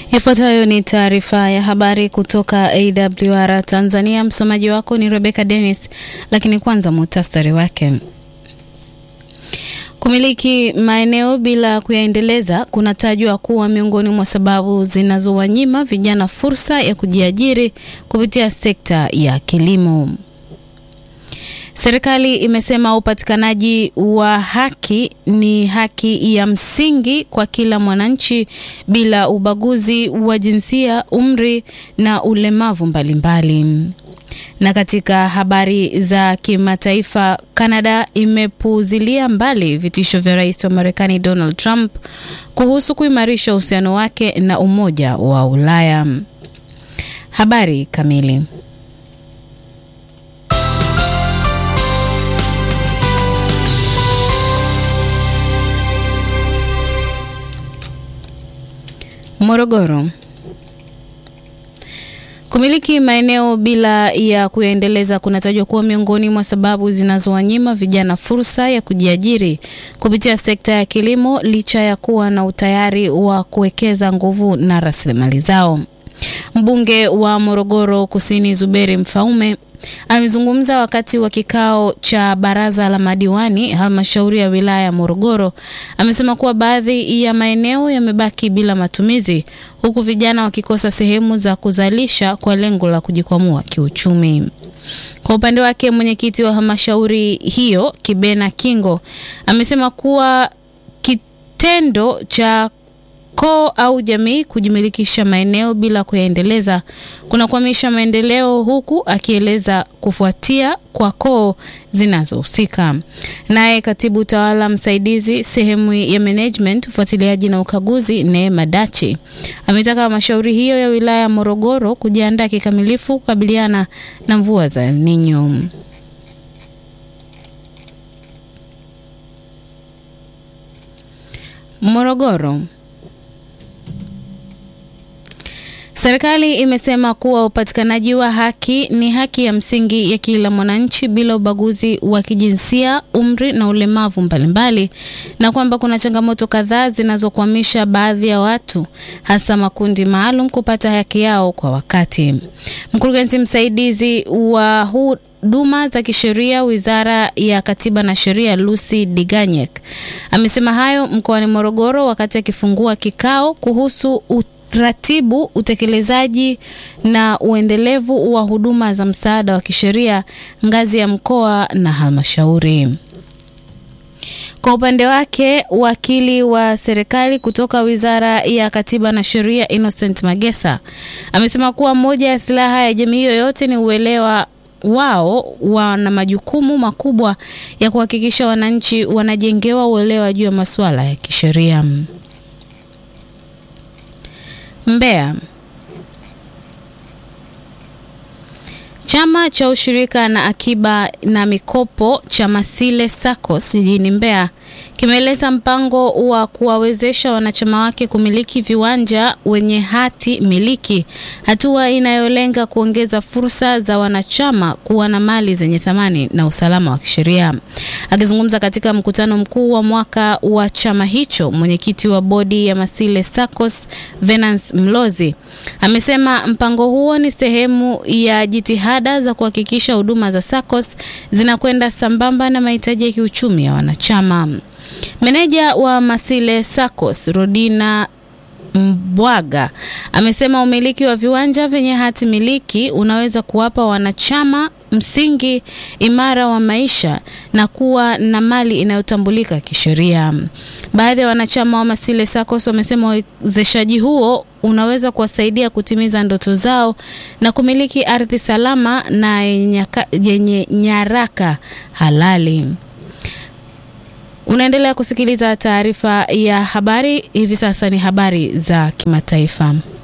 Ifuatayo ni taarifa ya habari kutoka AWR Tanzania. Msomaji wako ni Rebecca Dennis, lakini kwanza muhtasari wake. Kumiliki maeneo bila kuyaendeleza kunatajwa kuwa miongoni mwa sababu zinazowanyima vijana fursa ya kujiajiri kupitia sekta ya kilimo. Serikali imesema upatikanaji wa haki ni haki ya msingi kwa kila mwananchi bila ubaguzi wa jinsia, umri na ulemavu mbalimbali. Na katika habari za kimataifa, Kanada imepuuzilia mbali vitisho vya rais wa Marekani Donald Trump kuhusu kuimarisha uhusiano wake na Umoja wa Ulaya. Habari kamili. Morogoro. Kumiliki maeneo bila ya kuyaendeleza kunatajwa kuwa miongoni mwa sababu zinazowanyima vijana fursa ya kujiajiri kupitia sekta ya kilimo licha ya kuwa na utayari wa kuwekeza nguvu na rasilimali zao. Mbunge wa Morogoro Kusini Zuberi Mfaume amezungumza wakati wa kikao cha baraza la madiwani halmashauri ya wilaya ya Morogoro. Amesema kuwa baadhi ya maeneo yamebaki bila matumizi huku vijana wakikosa sehemu za kuzalisha kwa lengo la kujikwamua kiuchumi. Kwa upande wake, mwenyekiti wa halmashauri hiyo Kibena Kingo amesema kuwa kitendo cha koo au jamii kujimilikisha maeneo bila kuyaendeleza kunakwamisha maendeleo, huku akieleza kufuatia kwa koo zinazohusika. Naye katibu utawala msaidizi sehemu ya management, ufuatiliaji na ukaguzi, Neema Dachi ametaka halmashauri hiyo ya wilaya ya Morogoro kujiandaa kikamilifu kukabiliana na mvua za El Nino. Morogoro. Serikali imesema kuwa upatikanaji wa haki ni haki ya msingi ya kila mwananchi bila ubaguzi wa kijinsia, umri na ulemavu mbalimbali, na kwamba kuna changamoto kadhaa zinazokwamisha baadhi ya watu, hasa makundi maalum, kupata haki yao kwa wakati. Mkurugenzi msaidizi wa huduma za kisheria Wizara ya Katiba na Sheria, Lucy Diganyek amesema hayo mkoani Morogoro wakati akifungua kikao kuhusu ratibu utekelezaji na uendelevu wa huduma za msaada wa kisheria ngazi ya mkoa na halmashauri. Kwa upande wake, wakili wa serikali kutoka Wizara ya Katiba na Sheria Innocent Magesa amesema kuwa moja ya silaha ya jamii yoyote ni uelewa wao wana majukumu makubwa ya kuhakikisha wananchi wanajengewa uelewa juu ya masuala ya kisheria. Mbeya. Chama cha ushirika na akiba na mikopo cha Masile SACCOS jijini Mbeya kimeeleza mpango wa kuwawezesha wanachama wake kumiliki viwanja wenye hati miliki, hatua inayolenga kuongeza fursa za wanachama kuwa na mali zenye thamani na usalama wa kisheria. Akizungumza katika mkutano mkuu wa mwaka wa chama hicho, mwenyekiti wa bodi ya Masile SACCOS Venance Mlozi amesema mpango huo ni sehemu ya jitihada za kuhakikisha huduma za SACCOS zinakwenda sambamba na mahitaji ya kiuchumi ya wanachama. Meneja wa Masile SACCOS Rodina Mbwaga amesema umiliki wa viwanja vyenye hati miliki unaweza kuwapa wanachama msingi imara wa maisha na kuwa na mali inayotambulika kisheria. Baadhi ya wanachama wa Masile SACCOS wamesema uwezeshaji huo unaweza kuwasaidia kutimiza ndoto zao na kumiliki ardhi salama na yenye nyaraka halali. Unaendelea kusikiliza taarifa ya habari. Hivi sasa ni habari za kimataifa.